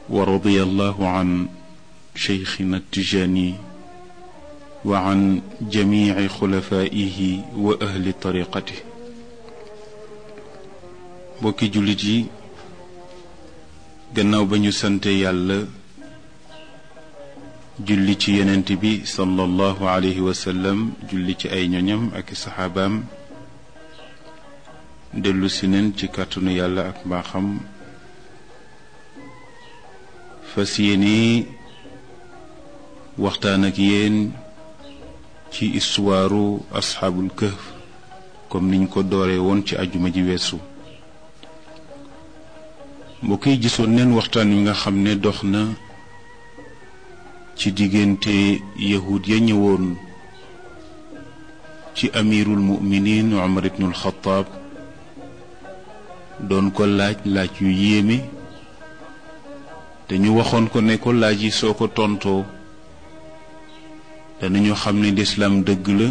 ورضي الله عن شيخنا التجاني وعن جميع خلفائه وأهل طريقته bokki jullit yi gannaaw ba ñu sante yàlla julli ci yonent bi sallallahu alayhi wa sallam julli ci ay ñoñam ak i saxaabaam dellu si neen ci kàttanu yàlla ak mbaaxam fas yéene waxtaan ak yéen ci istuwaaru asxaabul kahf comme niñ ko dooree woon ci ajuma ji weesu mbokk yi gisoon neen waxtaan wi nga xam ne dox na ci diggante yahud ya ñëwoon ci amirul muminin Umar ibnul Xataab doon ko laaj laaj yu yéeme te ñu waxoon ko ne ko laaj yi soo ko tontoo danañu xam ne lislaam dëgg la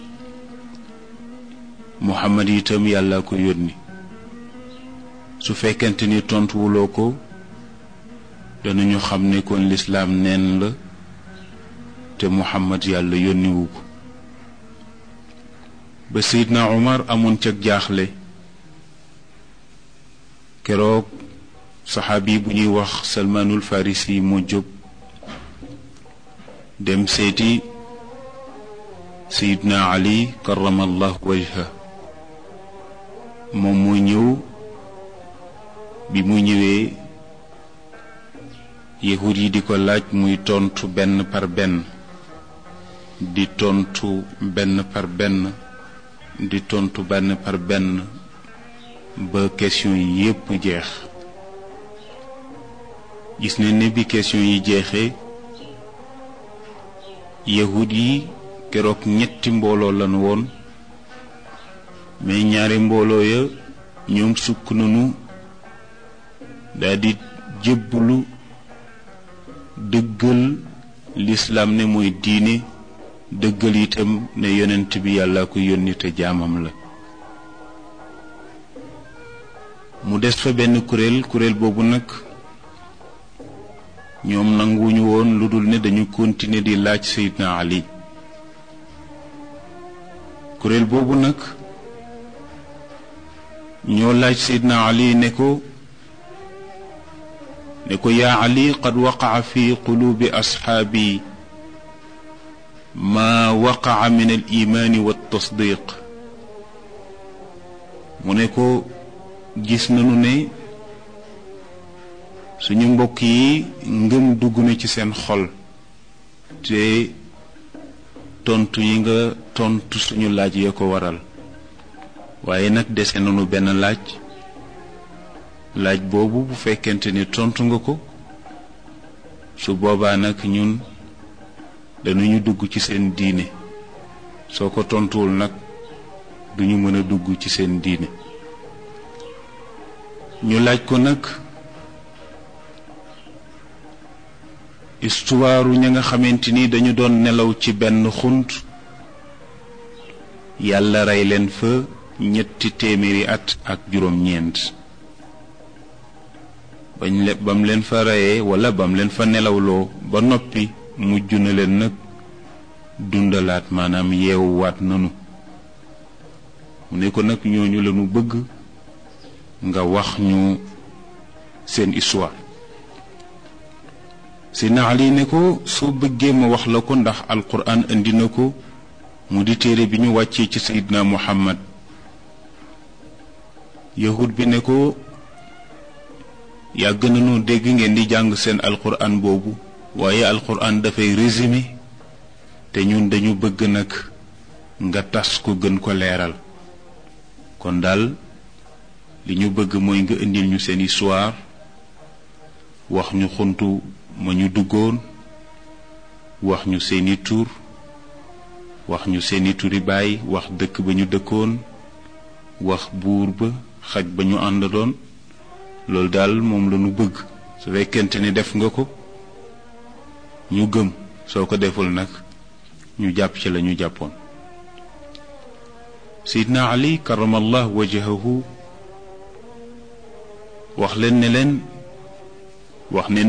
Muhammad itam yàlla ko yónni su fekkente ni tontuwuloo ko danañu xam ne kon lislaam neen la te Muhammad yàlla yónniwu ko ba Seydina Umar amoon ca jaaxle keroog saxaabi bu ñuy wax Salmaanul Farisi moo jóg dem seeti Seydina Ali karamallahu wajha moom moo ñëw bi mu ñëwee yahud yi di ko laaj muy tontu benn par benn di tontu benn par benn di tontu benn par benn ba question yi yépp jeex gis ne ne bi question yi jeexee yahud yi keroog ñetti mbooloo lan woon mais ñaari mbooloo ya ñoom sukk nañu daldi jébbulu dëggal lislaam ne mooy diine dëggal itam ne yonent bi yàlla ko yónni te jaamam la mu des fa benn kuréel kuréel boobu nag ñoom nanguwuñu woon lu dul ne dañu continuer di laaj Seydina Ali kuréel boobu nag ñoo laaj Seydina Ali ne ko ne ko yaa ali qad waqaca fi quluubi asxaabi maa waqaca min al imaani wa tasdiq mu ne ko gis nañu ne suñu mbokk yi ngëm dugg na ci seen xol te tontu yi nga tontu suñu laaj ya ko waral waaye nag dese nañu benn laaj laaj boobu bu fekkente ni tontu nga ko su boobaa nag ñun dañuñu dugg ci seen diine soo ko tontuwul nag duñu mën a dugg ci seen diine ñu laaj ko nag istuwaaru ña nga xamante ni dañu doon nelaw ci benn xunt yàlla rey leen fa ñetti téeméeri at ak juróom-ñeent bañ le bam leen fa reyee wala bam leen fa nelawloo ba noppi mujj na leen nag dundalaat maanaam yeewuwaat nanu mu ne ko nag ñooñu lañu bëgg nga wax ñu seen histoire Seydina Ali ne ko soo bëggee ma wax la ko ndax alquran indi na ko mu di téere bi ñu wàccee ci Seydina Muhammad yahud bi ne ko yàgg nañu dégg ngeen di jàng seen alquran boobu waaye alquran dafay résumé te ñun dañu bëgg nag nga tas ko gën ko leeral kon daal li ñu bëgg mooy nga indil ñu seen histoire wax ñu xuntu ma ñu duggoon wax ñu seeni tur wax ñu seeni turi baay wax dëkk ba ñu dëkkoon wax buur ba xaj ba ñu àndaloon loolu daal moom la ñu bëgg su fekkente ni def nga ko ñu gëm soo ko deful nag ñu jàpp ci la ñu jàppoon Seydina Ali karamallah wajahahu wax leen ne leen wax ne